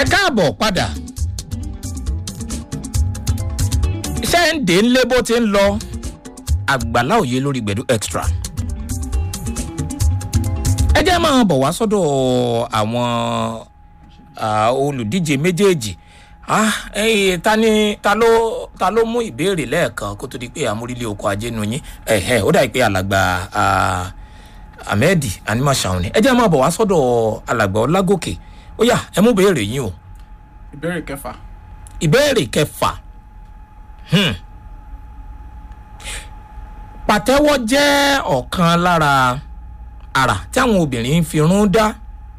ẹ káàbọ̀ padà iṣẹ́ ń dé ńlé bó ti ń lọ àgbàlá òye lórí gbẹ̀dú extra ẹ jẹ́ máa bọ̀ wá sọ́dọ̀ àwọn ah, olùdíje méjèèjì ah, ẹyìn ta ni ta ló ta ló mú ìbéèrè lẹ́ẹ̀kan kó tó di pé àmúrílé oko ajé nu yín ẹ̀hẹ́ ó dà pé alàgbà ah, ahmed animashaun ni ẹ jẹ́ máa bọ̀ wá sọ́dọ̀ alàgbà ọlágòkè ó yá ẹ mú béèrè yín o ìbéèrè kẹfà ìbéèrè kẹfà hmm. pàtẹ́wọ́ jẹ́ ọ̀kan lára àrà tí àwọn obìnrin ń fi irun dá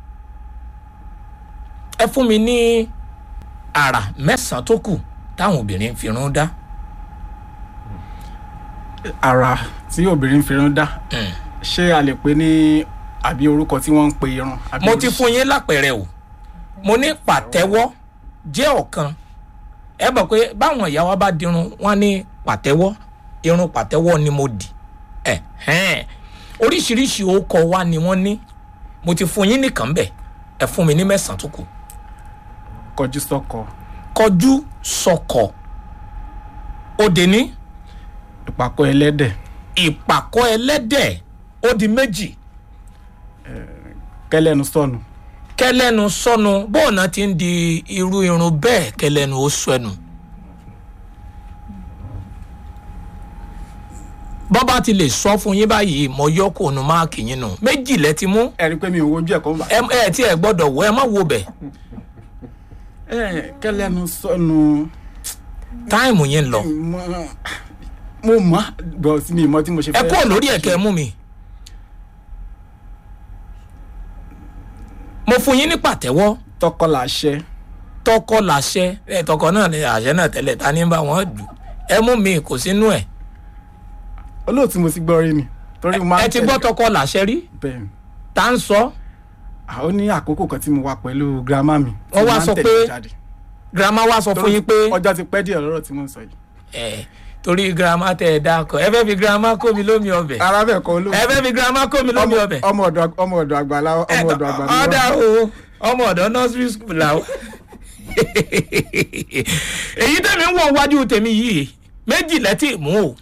ẹ fún mi ní àrà mẹ́sàn-án tó kù táwọn obìnrin ń fi irun dá ara tí obìnrin fi irun dá ṣé a lè pè ní àbí orúkọ tí wọ́n ń pe irun. àbí mo ti oríṣi- fún yín lápẹẹrẹ o mo ní pàtẹ́wọ́ jẹ́ ọ̀kan ẹ bọ̀ pé báwọn ìyá wa bá dirun wọn ní pàtẹ́wọ́ irun pàtẹ́wọ́ ni mo dì ẹ̀ hẹ́n oríṣiríṣi orúkọ wa ni wọ́n ní mo ti fún yín nìkan bẹ̀ ẹ fún mi ní mẹ́sàn-án tó kù kọjú sọkọ kọjú sọkọ òde ní ìpàkọ́ ẹlẹ́dẹ̀ ìpàkọ́ ẹlẹ́dẹ̀ ó di méjì kẹlẹ́nu sọnù kẹlẹ́nu sọnù bóònà ti ń di irú irun bẹ́ẹ̀ kẹlẹ́nu ó sọnù. bọ́bá ti lè sọ fún yín báyìí mo yọ kó nu máàkì yín nù méjì lẹ ti mú ẹ rí i pé mi ò wojú ẹ̀ kọ́ bá. ẹ ẹ tí ẹ gbọ́dọ̀ wọ ẹ má wo bẹ̀ ẹ kẹlẹ́nu sọnù táìmù yín ń lọ mo- mo mọ̀ bọ̀ sí mi mọ̀ tí mo ṣe ẹ fẹ́. kúrò lórí ẹ̀kẹ́ mú mi. mo fún yín ní pàtẹ́wọ́ tọkọ làṣẹ tọkọ làṣẹ ẹ tọkọ náà ni àṣẹ náà tẹ́lẹ̀ ta ní bá wọn dù ẹ mú mi kò sínú ẹ̀ olóòtú mo ti gbọ́ rí ni torí mo máa ń ẹ ti gbọ́ tọkọ làṣẹ rí bẹ́ẹ̀ ni. tá ń sọ Ah, ó ní àkókò kan tí mo wà pẹ̀lú girama mi. tí Wọ́n mo wá máa ń sọ tẹ̀lé pé- jáde. girama wa sọ fún yín pé ọjọ́ ti pẹ́ díẹ̀ lọ́rọ̀ tí mo ń sọ yìí. ẹ torí girama tẹ ẹ dákọ ẹ fẹ́ fi girama kó mi lómi ọbẹ̀ ara bẹ́ẹ̀ kọ́ olóòtú. ẹ fẹ́ fi girama kó mi lómi ọbẹ̀ ọmọ ọ̀dọ̀ ọmọ ọ̀dọ̀ àgbàlá ọmọ ọ̀dọ̀ àgbà ni ọ̀dà wọ́n. o ọmọ ọ̀dọ́ nursery school làwọn. èyí tẹ̀mí ń wọ̀ wájú tèmi yìí méjì lẹ́tì mú o.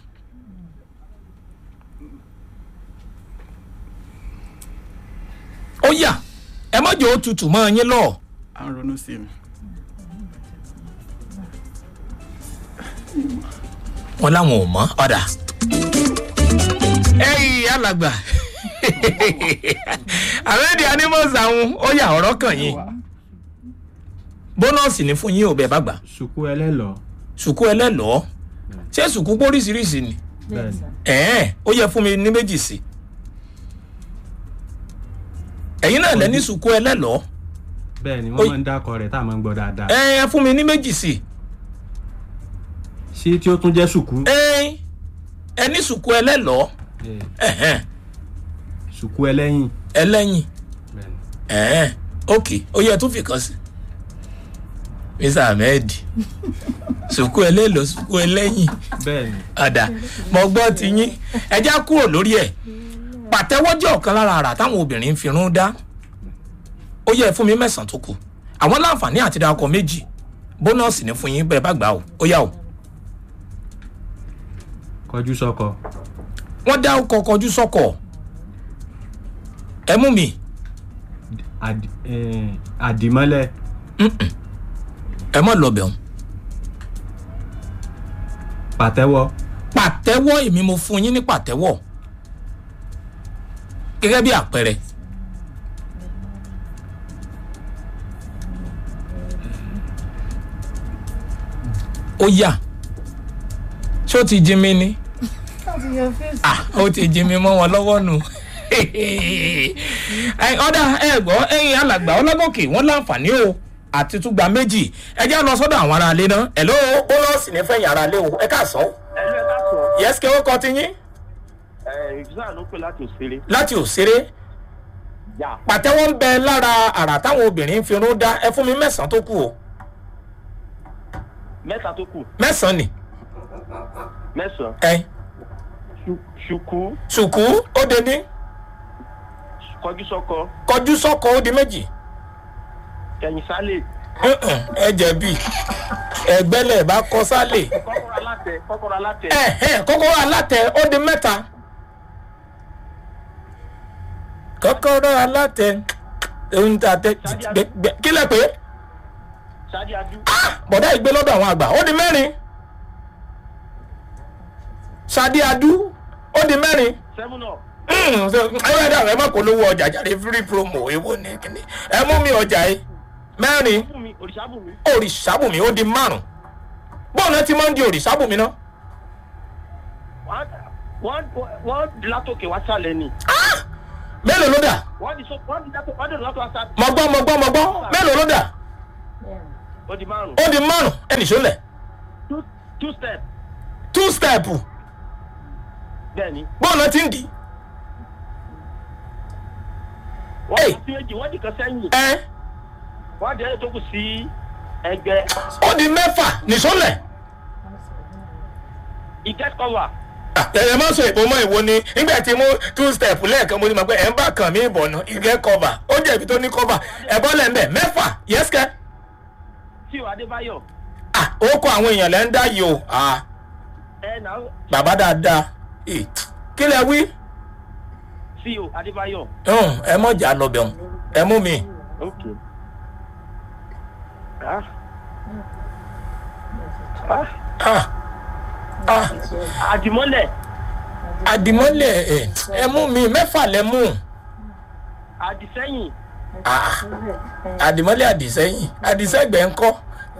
ó yà ẹ mọ̀jọ́ ó tutù mọ́ yín lọ. à ń ronú sí mi. wọn láwọn ò mọ ọ̀dà. ẹyìn alàgbà àwẹ̀dì animals àwọn ó yà ọ̀rọ̀ kàn yín bónọ́ọ̀sì ní fún yín ò bẹ́ẹ̀ bá gbà ṣùkú ẹlẹ́lọ́ sùkú ẹlẹ́lọ́ọ́ ṣé sùkú póríṣiríṣi ni bẹ́ẹ̀ ni ẹ̀ẹ́n ó yẹ fún mi ní méjì sí ẹ̀yin náà lẹ́ni sùkú ẹlẹ́lọ́ọ́ bẹ́ẹ̀ ni Ó- wọ́n máa ń dákọ̀ rẹ̀ tá a máa ń gbọ́ dáadáa ẹ̀ẹ́n fún mi ní méjì sí ṣé tí ó tún jẹ́ ṣùkú ẹ̀ẹ́n ẹni sùkú ẹlẹ́lọ́ọ́ Eh, ẹ̀hẹ́n ṣùkú ẹlẹ́yìn ẹlẹ́yìn bẹ́ẹ̀ ni ẹ̀ẹ́n ok ó yẹ tún fi kan sí mr ahmed sùkú ẹlẹ́lọ́ọ́ sùkú ẹlẹ́yìn bẹ́ẹ̀ ni ọ̀dà mo gbọ́ ti yín ẹ já kúrò lórí ẹ̀ pàtẹ́wọ́ jẹ́ ọ̀kan lára àrà táwọn obìnrin ń fi irun dá ó yẹ fún mi mẹ́sàn-án tó kù àwọn láǹfààní àti dakọ̀ méjì bónọ́ọ̀sì ní fún yín bẹ́ẹ̀ bá gbà ó ó yà ó kọjú sọ́kọ wọ́n dá ọkọ̀ kọjú sọ́kọ̀ ẹ mú mi Àdì- eh, àdìmọ́lẹ̀ ẹ mọ̀ lọ́bẹ̀ ọ̀hún pàtẹ́wọ́ pàtẹ́wọ́ èmi mo fún yín ní pàtẹ́wọ́ gẹ́gẹ́ bí àpẹẹrẹ ó yà ṣé ó ti jí mi ní ah ó ti jí mi mọ́ wọn lọ́wọ́ nù Ẹ, ọ̀dà ẹ gbọ́ ẹ̀yin alàgbà ọlọ́gọ́kè wọ́n láǹfààní o àti túgbà méjì ẹ jẹ́ lọ sọ́dọ̀ àwọn aráalé náà ẹ̀ ló ó lọ́ọ̀ sì ní fẹ̀yìn aráalé o ẹ káàsán ẹnu ẹ káàtó yẹ́sìkẹ́ ó kọ́ ti yín ẹ ìfúsà ló pè láti òṣèré láti òṣèré yà pàtẹ́wọ́ ń bẹ lára àrà táwọn obìnrin ń fi irun dá ẹ fún mi mẹ́sàn-án tó kù o mẹ́ta tó kù mẹ́sàn-án ni mẹ́sàn-án ẹ Ṣu- ṣùkú ṣùkú ó de ní kọjú sọ́kọ kọjú sọ́kọ ó di méjì ẹ̀yìn sálẹ̀ Mm-mm, ẹ jẹ̀bi ẹgbẹ́lẹ̀ bá kọ sálè kọ́kọ́rọ́ alátẹ kọ́kọ́rọ́ alátẹ ẹ̀hẹ́n kọ́kọ́rọ́ alátẹ ó di mẹ́ta kọ́kọ́rọ́ alátẹ ohun tí a tẹ gbẹ- kí lẹ pé ṣáájú adú bọ̀dá ìgbé lọ́dọ̀ àwọn àgbà ó di mẹ́rin sadi adu ó di mẹ́rin seven up ẹ̀rọ ẹ̀dá rẹ̀ má kó lówó ọjà jáde free promo èwo ni kíni ẹ mú mi ọjà yìí mẹ́rin fún mi òrìṣàbùnmi òrìṣàbùnmi ó di márùn bọ́ọ̀nù ti máa ń di òrìṣàbùnmi náà wọ́n wọ́n di látòkè wá sálẹ̀ ni mélòó ló dà wọ́n di so wọ́n di látòkè wọ́n di látòkè wá sálẹ̀ mọ̀gbọ́n mọ̀gbọ́n mọ̀gbọ́n mélòó ló dà ó di márùn ó di márùn ẹnì sólẹ̀ two two step two step bẹ́ẹ̀ ni bọ́ọ̀nù ti ń dì wọ́n Hey. di sí méjì wọ́n di kan sẹ́yìn ẹ́ wọ́n di ẹ̀yẹ tó kù sí ẹgbẹ́ ó di mẹ́fà nìsólẹ̀ ìgẹ́t cover ẹ̀yẹ má sọ ìbomọ́ ìwo ni nígbà tí mo two step lẹ́ẹ̀kan mo ti mọ̀ pé ẹ̀ ń bá kàn mí ìbọ̀nà ìgẹ́ cover ó jẹ̀bi tó ní cover ẹ̀bọ́ lẹ́ńbẹ̀ mẹ́fà yẹ́sìkẹ́ tí o adébáyọ̀ ah ó kọ àwọn èèyàn lẹ́ ń dá yìí o ah ẹ̀ náà bàbá dáadáa Eh, kí lẹ wí tí o adébáyọ̀ Hùn, ẹ mọ̀ jà lọ bẹ̀rùn ẹ mú mi ok ah ah ah ah àdìmọ́lẹ̀ àdìmọ́lẹ̀ ẹ ẹ mú mi mẹ́fà lẹ mú àdìsẹ́yìn ah àdìmọ́lẹ̀ àdìsẹ́yìn àdìsẹ́gbẹ̀ ńkọ́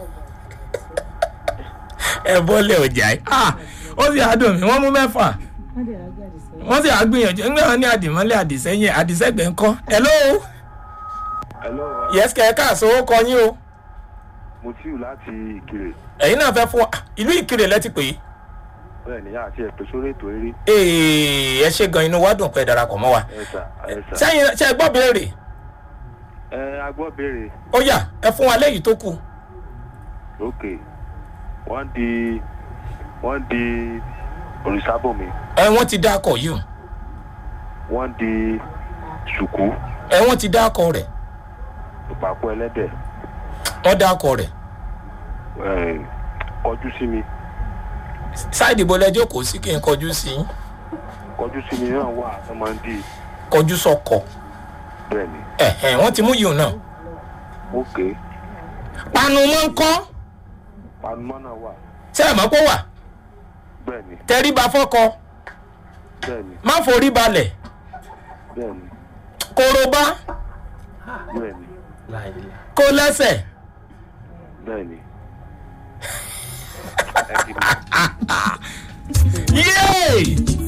ẹ bọ́lẹ̀ ọjà yìí ah ó sì àdùn mi wọ́n mú mẹ́fà wọ́n sì àgbìyànjú ńgbà wọn ní àdìmọ́lẹ̀ àdìsẹ́yìn àdìsẹ́gbẹ̀ ńkọ́ hello hello yes kẹ́ ẹ káàsó ó kọ yín o mutiu láti ìkirè ẹ̀yin náà fẹ́ fún wa ìlú ìkirè lẹ́tí pé bẹ́ẹ̀ ni àti ẹ̀pẹ́ sórí ètò eré ee ẹ ṣe gan inú wa dùn pé ẹ darapọ̀ mọ́ wa ẹ̀sà ẹ̀sà sẹ́yìn ṣe gbọ́ béèrè ẹ agbọ́ béèrè ó yá ẹ fún wa lẹ́yìn tó kù ok wọ́n di wọ́n di òrìṣàbọ̀mí ẹ wọ́n ti dákọ̀ yìí o. wọ́n di ṣùkú ẹ wọ́n ti dákọ̀ rẹ̀ ìpàkọ́ ẹlẹ́dẹ̀ wọ́n dákọ̀ rẹ̀ ẹ̀, kọjú sí mi sáìdì bọ́lá ẹjọ́ kò sí kí n kọjú sí i kọjú sí mi náà wà tó máa ń di kọjú sọkọ bẹ́ẹ̀ ni ẹ̀hẹ̀n wọ́n ti mú yìí náà ok panu mọ́ ń kọ́ panumọ́ náà wà ṣé ẹ̀ mọ́ pé wà bẹ́ẹ̀ ni tẹríba fọ́kọ bẹ́ẹ̀ ni má forí balẹ̀ bẹ́ẹ̀ ni korobá bẹ́ẹ̀ ni kó lẹ́sẹ̀ bẹ́ẹ̀ ni ẹ kì í yéè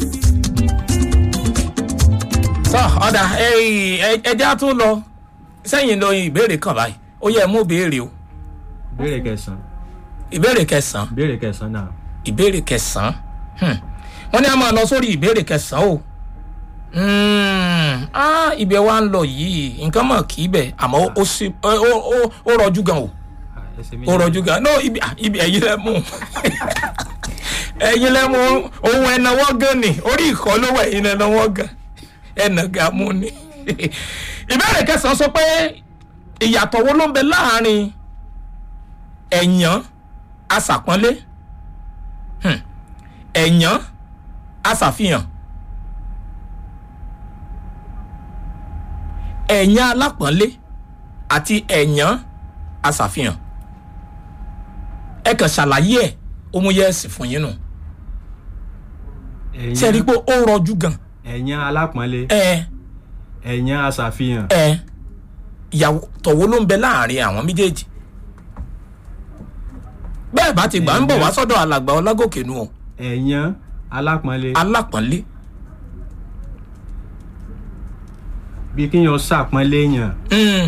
sọ ọ̀dà ẹja tún lọ sẹ́yìn lọ ìbéèrè kan báyìí ó yẹ mú béèrè o ìbéèrè kẹsàn-án ìbéèrè kẹsàn-án ìbéèrè kẹsàn-án náà ìbéèrè kẹsàn-án Hmm. wọ́n ní a máa lọ sórí ìbéèrè kẹsàn-án o Hmm. Ah, ibẹ̀ wa ń lọ yìí nǹkan mọ̀ kì í bẹ̀ àmọ́ ó- ó sì- ó- ó- ó- ó rọjú gan o Ah, ẹsẹ̀ ó méjì rọjú gan no ibi ah, ibi ẹ̀yin lẹ mú ẹ̀yin lẹ mú ohun ẹ̀nàwọ́ gan ni orí ìkọ́ ló wà ẹ̀yin ẹ̀nàwọ́ gan ẹ̀nà gan mú ni ìbéèrè kẹsàn-án sọ pé ìyàtọ̀ wo ló ń bẹ láàrin ẹ̀yàn aṣàpọ́nlé Hmm. ẹ̀yàn aṣàfihàn ẹ̀yàn alápọ̀nlé àti ẹ̀yàn aṣàfihàn ẹ kàn ṣàlàyé ẹ̀ ó mú yẹ́ẹ̀sì fún yín nù ẹ̀yàn- ṣe rí i pé ó rọjú gan ẹ̀yàn alápọ̀nlé ẹ ẹ̀yàn aṣàfihàn ẹ ìyàtọ̀ wo ló ń bẹ láàrin àwọn méjèèjì bẹ́ẹ̀ bá ti gbà ń bọ̀ wá sọ́dọ̀ alàgbà ọlágòkè nù o ẹ̀yàn alápọ̀nlé alápọ̀nlé bí kíyàn ṣàpọ́nlé yàn Mm,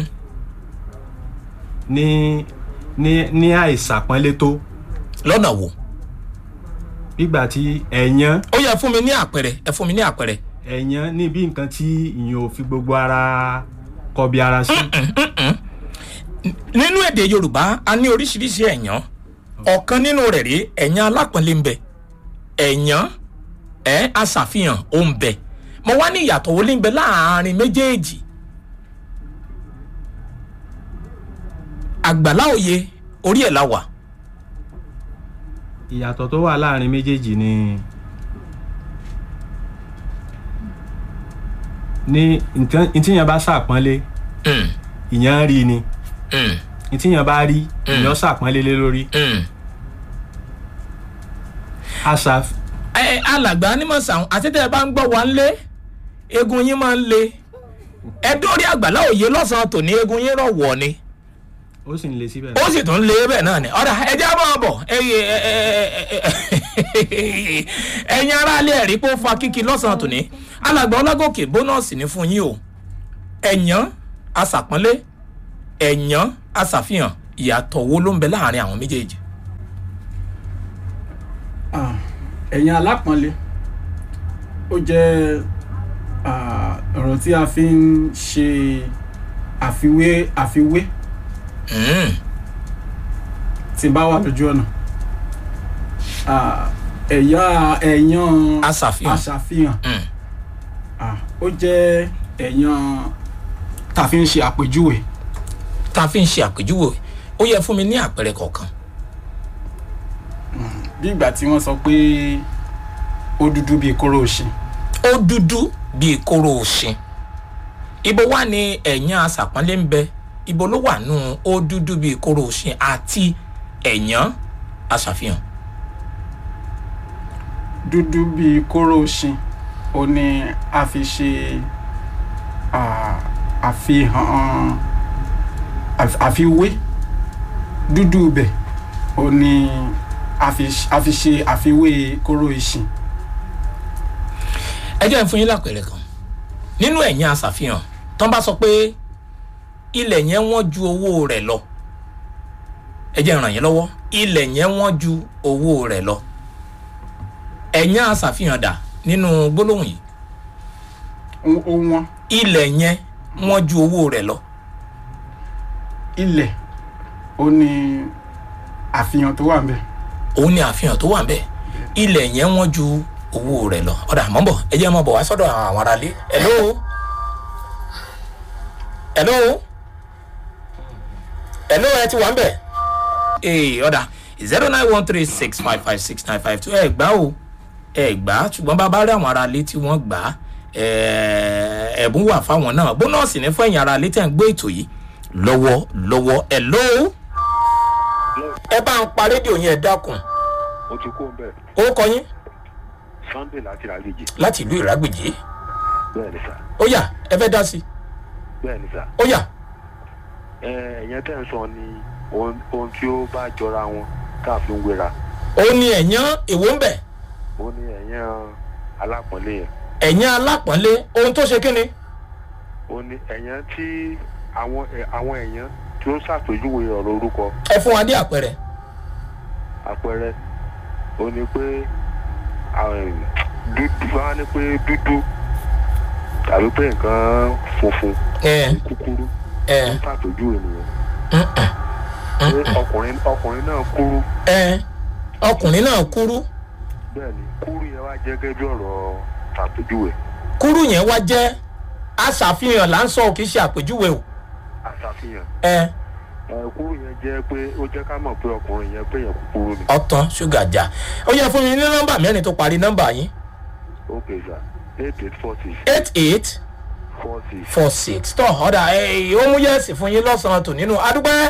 ní ní ní àìsàpọ́nlé tó lọ́nà wo nígbà tí ẹ̀yàn ó yẹ fún mi ní àpẹẹrẹ ẹ fún mi ní àpẹẹrẹ ẹ̀yàn ní bí nǹkan tí ìyẹn ò fi gbogbo ara kọbi ara sí nínú èdè yorùbá a ní oríṣiríṣi ẹ̀yàn ọ̀kan nínú rẹ̀ rí ẹ̀yàn alápọ̀nlé ń bẹ ẹ̀yàn ẹ̀ aṣàfihàn ó ń bẹ mo wá ní ìyàtọ̀ wo ní ń bẹ láàárín méjèèjì àgbàlá òye orí ẹ̀ la wà ìyàtọ̀ tó wà láàrin méjèèjì ni ní nǹkan ntíyàn bá ṣàpọ́nlé Mm, ìyàn rí ni mm, ntíyàn bá rí ìyàn ṣàpọ́nlé lé lórí mm. àṣà ẹ alàgbà anímọ̀sán àti tẹ́ ẹ bá ń gbọ́ wa ń lé egun yín máa ń le ẹ dórí àgbàlá òye lọ́sàn-án tòní egun yín rọ̀ wọ̀ ni ó sì ń le síbẹ̀ ó sì tún lé bẹ́ẹ̀ náà ni ọ̀dà ẹja máa bọ̀ ẹyẹ ẹ̀yin aráalé ẹ̀rí pé ó fa kíkí lọ́sàn-án tòní alàgbà ọlágòkè bónọ́ọ̀sì ní fún yín o ẹ̀yàn aṣàpọ́nlé ẹ̀yàn aṣàfihàn ìyàtọ̀ wo ló ń bẹ láàrin àwọn méjèèjì. Ah, ẹ̀yin alápọ̀nlé ó jẹ́ ah, ọ̀rọ̀ tí a fi ń ṣe àfiwé àfiwé Mm, tí n bá wà lójú ọ̀nà Ah, ẹ̀yà ẹ̀yàn aṣàfihàn aṣàfihàn Mm, Ah, ó jẹ́ ẹ̀yàn tá a fi ń ṣe àpèjúwe tá a fi ń ṣe àpèjúwe ó yẹ fún mi ní àpẹẹrẹ kọ̀ọ̀kan. bí ìgbà tí wọ́n sọ pé ó dúdú bíi kóró òṣìn ó dúdú bíi kóró òṣìn ibo wà ní ẹ̀yàn aṣàpọ́nlé ń bẹ ibo ló wà nù ó dúdú bíi kóró òṣìn àti ẹ̀yàn aṣàfihàn. dúdú bíi kóró òṣìn ó ní a fi ṣe ah, àfihàn àf- àfiwé dúdú bẹ̀ ó ní a fi a fi ṣe àfiwé kóró ìṣìn ẹ jẹ́ n fún yín lápẹẹrẹ kan nínú ẹ̀yìn aṣàfihàn tán bá sọ pé ilẹ̀ yẹn wọ́n ju owó rẹ̀ lọ ẹ jẹ́ n ràn yín lọ́wọ́ ilẹ̀ yẹn wọ́n ju owó rẹ̀ lọ ẹ̀yìn aṣàfihàn dà nínú gbólóhùn yìí ó ó wọ́n ilẹ̀ yẹn wọ́n ju owó rẹ̀ lọ ilẹ̀ ó ní àfihàn tó wà ń bẹ̀ òun ni àfihàn tó wà ń bẹ̀ ilẹ̀ yẹn wọ́n ju owó rẹ̀ lọ ọ̀dà mọ́ bọ̀ ẹ jẹ́ mọ́ bọ̀ wá sọ́dọ̀ àwọn aráalé hello hello hello ẹ ti wà ń bẹ̀ ee ọ̀dà zero nine one three six five five six nine five two ẹ gbá o ẹ gbá ṣùgbọ́n bá bá rí àwọn aráalé tí wọ́n gbà á ẹ, ẹ̀bùn wà fáwọn náà bónọ́ọ̀sì ní fún ẹ̀yìn aráalé tẹ̀ ń gbé ètò yìí lọ́wọ́ lọ́wọ́ hello ẹ bá ń pa rédíò yẹn ẹ dákun mo ti kó ń bẹ̀ orúkọ yín sunday láti ràlejò láti ìlú ìrágbèjì bẹ́ẹ̀ ni sà ó yá ẹ fẹ́ dá sí i bẹ́ẹ̀ ni sà ó yá ẹ ẹ̀yẹn tẹ́ ń sọ ni ohun ohun tí ó bá jọra wọn tá a fi ń wéra ó ní ẹ̀yán èwo ń bẹ̀ ó ní ẹ̀yẹn alápọ̀nlé yẹn ẹ̀yán alápọ̀nlé ohun tó ṣe kíni ó ní ẹ̀yẹn tí àwọn ẹ̀- àwọn ẹ̀yẹn tí ó ṣàpèjúwe ọ̀rọ̀ orúkọ ẹ fún wa dé àpẹẹrẹ àpẹẹrẹ ó ní pé àwọn dúdú wá ní pé dúdú tàbí pé nǹkan funfun ẹ kúkúrú ẹ ó ṣàpèjúwe nìyẹn mm-mm, pé ọkùnrin ọkùnrin náà kúrú ẹ ọkùnrin náà kúrú bẹ́ẹ̀ ni kúrú yẹn wá jẹ́ gẹ́gẹ́ bí ọ̀rọ̀ ṣàpèjúwe kúrú yẹn wá jẹ́ aṣàfihàn là ń sọ kì í ṣe àpèjúwe o àṣàfihàn ẹ ẹ kúrú yẹn jẹ́ pé ó jẹ́ ká mọ̀ pé ọkùnrin yẹn pé yẹn kúkúrú ni ọtán ṣúgà já ó yẹ fún mi ní nọ́mbà mẹ́rin tó parí nọ́mbà yín ok sir eight eight four six eight eight four six four six tọ́ ọ̀dà ẹ̀ ó mú yẹ́sì fún yín lọ́sàn-án tò nínú adúpẹ́.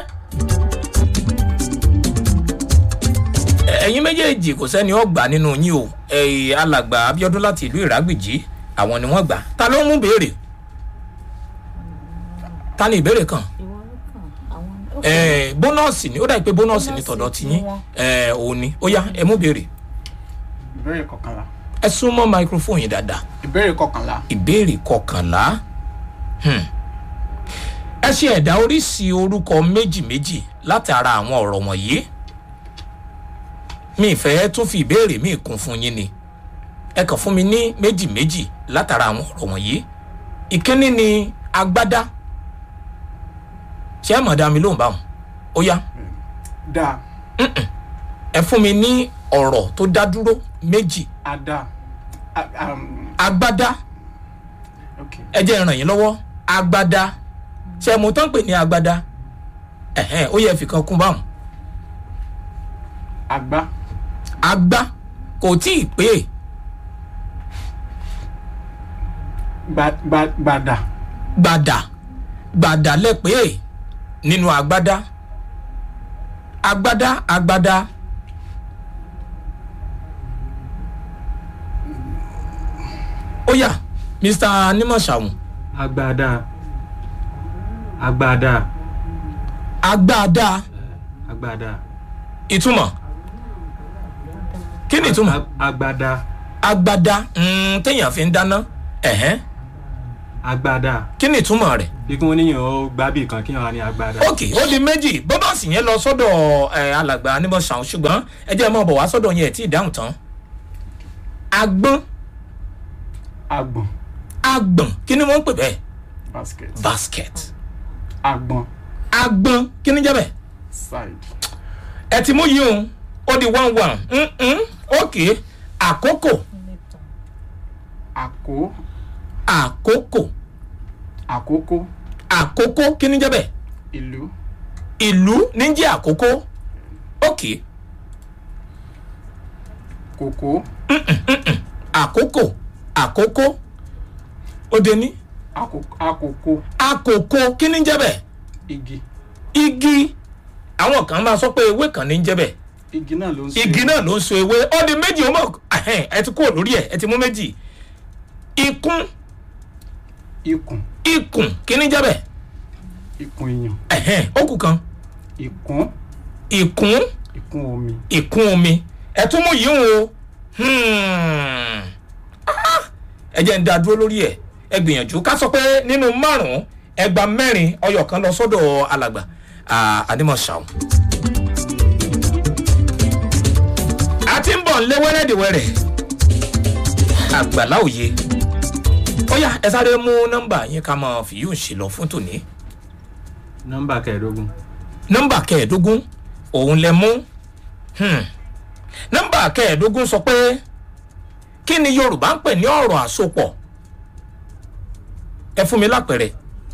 Ẹ- ẹ̀yin méjèèjì kò sẹ́ni ó gbà nínú yín o Ẹ̀, alàgbà abiodun láti ìlú ìrágbìjí àwọn ni wọ́n gbà ta ló mú béèrè ta ni ìbéèrè kan ìwọ ló kàn àwọn. Ẹ̀, bónọ́ọ̀sì ni ó dà pé bónọ́ọ̀sì ni Bónọ́ọ̀sì tọ̀dọ̀ ti ni yín wọ́n. Ẹ̀, òun ni ó yá ẹ mú béèrè ìbéèrè kọkànlá ẹ súnmọ́ microphone yìí dáadáa ìbéèrè kọkànlá ìbéèrè kọkànlá Hmm. ẹ ṣe ẹ̀dá oríṣi orúkọ méjì méjì látara àwọn ọ̀rọ̀ wọ̀nyí mi ìfẹ́ tún fi ìbéèrè mi kún fún yín ni ẹ kàn fún mi ní méjì méjì látara àwọn ọ̀rọ̀ wọ̀nyí ìkíní ni agbádá ṣé ẹ mọ̀ dá mi lóhùn báwọn ó yá dáa ẹ fún mi ní ọ̀rọ̀ tó dá dúró méjì ada a- um, agbádá ok ẹ jẹ́ ràn yín lọ́wọ́ agbádá ṣe mo tán pè ní agbádá ẹ̀hẹ́n ó yẹ fìkan kún báwọn àgbá agbá kò tí ì pé gba- gba- gbàdà gbàdà gbàdà lẹ́pẹ́ nínú agbádá agbádá agbádá ó yá mr nimọ̀ṣàwùn agbada agbada agbádá agbada ìtumọ̀ kí ni ìtumọ̀ Ag- agbada agbádá mm, téèyàn fi ń dáná ẹ̀hẹ́n agbada kí ni ìtumọ̀ rẹ̀ bí kí wọ́n níyàn ó gbábì kan kí wọ́n á ní agbada. ok ó di méjì bọ́bọ̀sì yẹn lọ sọ́dọ̀ ẹ̀ alàgbà anímọ̀ṣàwùn ṣùgbọ́n ẹ jẹ́ ẹ mọ̀ bọ̀ wá sọ́dọ̀ yẹn ẹ̀ tí ì dáhùn tán agbọ́n àgbọ̀n agbọ̀n kí ni wọ́n ń pè bẹ́ẹ̀ basket basket àgbọ̀n agbọ̀n kí ni jẹ́ bẹ́ẹ̀ side ẹ ti mú yìí o ó di one one mm-mm, ok àkókò àkó àkókò àkókò àkókò kí ni jẹ́ bẹ́ẹ̀ ìlú ìlú ní jẹ́ àkókò ok kòkó àkókò àkókò ó de ní àkó- àkókò àkókò kí ni jẹ́ bẹ́ẹ̀ igi igi àwọn kan máa sọ pé ewé kan ní jẹ́ bẹ́ẹ̀ igi náà ló ń so igi náà ló ń so ewé ó di méjì ó mọ̀ ẹ̀hẹ́n, ẹ ti kúrò lórí ẹ̀ ẹ ti mú méjì ikún ikùn ikùn kí ni jẹ́ bẹ́ẹ̀ ikùn èèyàn ẹ̀hẹ́n, ó kù kan ìkún ìkún ìkún omi ìkún omi ẹ tún mú yìí o Hmm. Ah, ẹ jẹ́ ń da dúró lórí ẹ̀ ẹ gbìyànjú ká sọ pé nínú márùn-ún ẹgba mẹ́rin ọyọ̀ kan lọ sọ́dọ̀ alàgbà àdìmọ̀ṣàun. a ti ń bọ̀ nílé wẹ́rẹ́dìwẹ́rẹ́ àgbàlá òye ó yá ẹ sáré mú nọ́mbà yín ká mọ̀ fìyú ń ṣe lọ fún tòní nọ́mbà kẹẹ̀ẹ́dógún nọ́mbà kẹẹ̀ẹ́dógún òun lẹ mú Hmm. nọ́mbà kẹẹ̀ẹ́dógún sọ pé kí ni yorùbá ń pè ní ọ̀rọ̀ àsopọ̀ ẹ fún mi lápẹ̀rẹ̀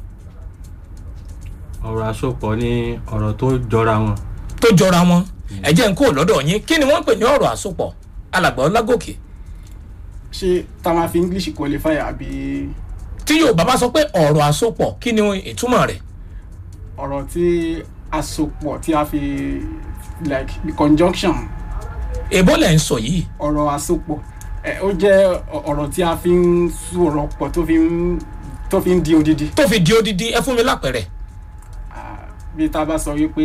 ọ̀rọ̀ àsopọ̀ ní ọ̀rọ̀ tó jọra wọn tó jọra wọn ẹ jẹ́ n kó lọ́dọ̀ yín kí ni wọ́n ń pè ní ọ̀rọ̀ àsopọ̀ alàgbà ọlágòkè ṣé tá a máa fi english qualify àbí tí yorùbá bá sọ pé ọ̀rọ̀ àsopọ̀ kí ni ìtumọ̀ rẹ̀ ọ̀rọ̀ tí àsopọ̀ tí a fi like the conjunction èbó lẹ̀ ń sọ yìí ọ̀rọ̀ àsopọ̀ ẹ ó jẹ́ ọ- ọ̀rọ̀ tí a fi ń sọ̀rọ̀ pọ̀ tó fi ń tó fi ń di odidi tó fi di odidi ẹ fún mi lápẹ̀rẹ̀ Ah, bí tá a bá sọ wípé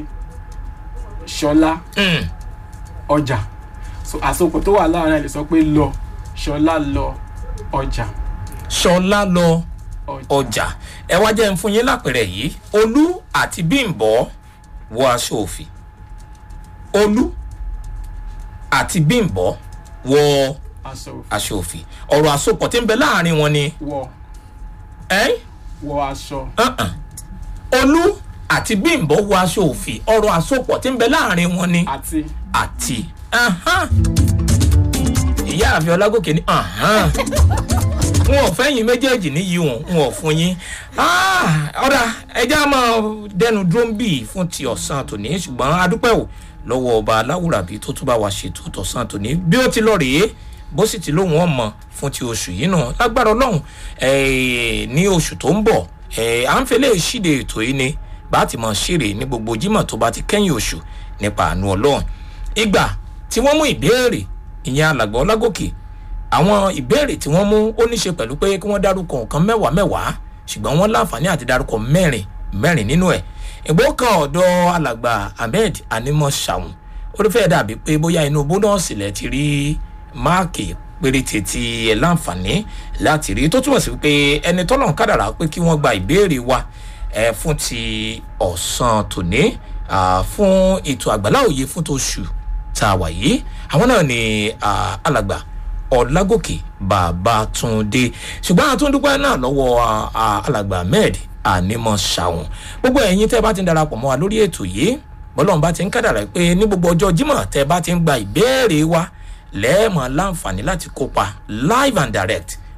ṣọlá Hmm. ọjà so àsopọ̀ tó wà láàárín ẹ̀ lè sọ pé lọ ṣọlá lọ ọjà ṣọlá lọ ọjà ẹ wá jẹ́ ń fún yín lápẹ̀rẹ̀ yìí olú àti bímbọ́ wọ aṣọ òfì olú àti bímbọ́ wọ aṣọ òfì aṣọ òfì ọ̀rọ̀ àsopọ̀ tí ń bẹ láàrin wọn ni wọ ẹ́n wọ aṣọ uh-uh. olú àti bímbọ́ wọ aṣọ òfì ọ̀rọ̀ àsopọ̀ tí ń bẹ láàrin wọn ni àti àti ahán. ìyá àfi ọlágòkè ní ahán. wọn ò fẹ́yìn méjèèjì níyì wọn wọn ò fún yín Ah, ọ̀dà ẹja máa dẹnu dúró ń bì fún ti ọ̀sán tòní ṣùgbọ́n adúpẹ́ ò lọ́wọ́ ọba aláwùrábí tó tún bá wa ṣètò tọ̀sán tòní bí ó ti lọ rèé bó sì ti lóhùn ọmọ fún ti oṣù yìí náà lágbára ọlọ́run eh, ní oṣù tó ń bọ̀ eh, à ń fẹ́lẹ́ ṣíde ètò yìí ni bá ti mọ̀ ṣeré ní gbogbo jímọ̀ tó bá ti kẹ́yìn oṣù nípa àánú ọlọ́run ìgbà tí wọ́n mú ìbéèrè ìyẹn alàgbà ọlágòkè àwọn ìbéèrè tí wọ́n mú ó ní ṣe pẹ̀lú pé kí wọ́n dárúkọ nǹkan mẹ́wàá mẹ́wàá ṣùgbọ́n wọ́n láǹfààní àti dárúkọ mẹ́rin mẹ́rin nínú ẹ̀ ìgbó kan ọ̀dọ̀ alàgbà ahmed animọ ṣàwọn ó ló fẹ́ẹ́ dàbí pé bóyá inú bónọ́ọ̀sì lẹ ti rí máàkì péréte tí ẹ láǹfààní láti rí tó túmọ̀ sí pé ẹni tọ́lọ̀ ń kádàrá pé kí wọ́n gba ìbéèrè wa ẹ fún ti ọ̀sán tòní ah, fún ètò àgbàlá òye fún tóṣù tá a wà yìí àwọn náà ni ah, alàgbà ọlágòkè babatunde ṣùgbọ́n àtúndúpẹ́ náà lọ́wọ́ ah, ah, alàgbà ahmed ànímọ̀ ṣàwọn gbogbo ẹ̀yin tẹ́ bá ti ń darapọ̀ mọ́ wa lórí ètò yìí bọ́lọ́run bá ti ń kádàrá pé ní gbogbo ọjọ́ jímọ̀ tẹ́ bá ti ń gba ìbéèrè wa lẹ́ẹ̀mọ̀ láǹfààní láti kópa live and direct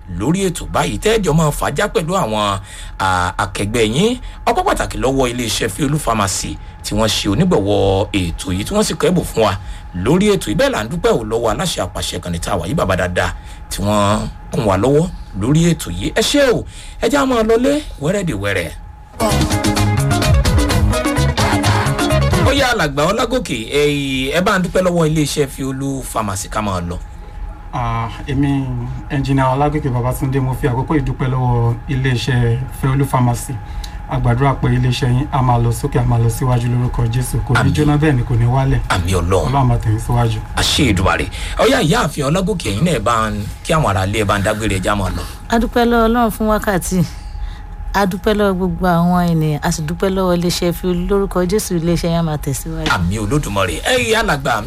lórí ètò báyìí tẹ́jọ́ máa fàájà pẹ̀lú àwọn à, akẹgbẹ́ yín ọpọ́ pàtàkì lọ́wọ́ iléeṣẹ́ fiolu pharmacy tí wọ́n ṣe onígbọ̀wọ́ ètò yìí tí wọ́n sì kẹ́bù fún wa lórí ètò ìbẹ́ẹ̀ là ń dúpẹ́ ò lọ́wọ́ aláṣẹ àpàṣẹ kan ní tàwa yìí bàbá dáadáa tí wọ́n kún wa lọ́wọ́ lórí ètò yìí ẹ ṣé o ẹ já máa lọlé wẹ́rẹ́dẹ̀wẹ́rẹ́. ó yá alàgbà ọlágòkè ẹ̀yìn ẹ bá ń dúpẹ́ lọ́wọ́ iléeṣẹ́ fiolu pharmacy ká máa lọ. Ah, èmi ẹnjìnà ọlágòkè babatunde mo fi àkókò ìdúpẹ́ lọ́wọ́ iléeṣẹ́ fẹ́olú pharmacy àgbàdúrà pé iléeṣẹ́ yín a máa lọ sókè a máa lọ síwájú lórúkọ jésù kò ní Àmín. jóná bẹ́ẹ̀ ni kò ní wálẹ̀ àmì ọlọ́run ọlọ́run máa tẹ̀yìn síwájú. àṣẹ ìdùmarè ọyá ìyá àfihàn ọlágòkè ẹ̀yin náà ẹ bá ń kí àwọn ará ilé ẹ bá ń dágbére ẹja máa lọ. adúpẹ́ lọ́wọ́ ọlọ́run fún wákàtí adúpẹ́ lọ́wọ́ gbogbo àwọn ènìyàn a sì dúpẹ́ lọ́wọ́ iléeṣẹ́ fi lórúkọ jésù iléeṣẹ́ yẹn máa tẹ̀síwájú. àmì olódùmarè ẹ̀yin alàgbà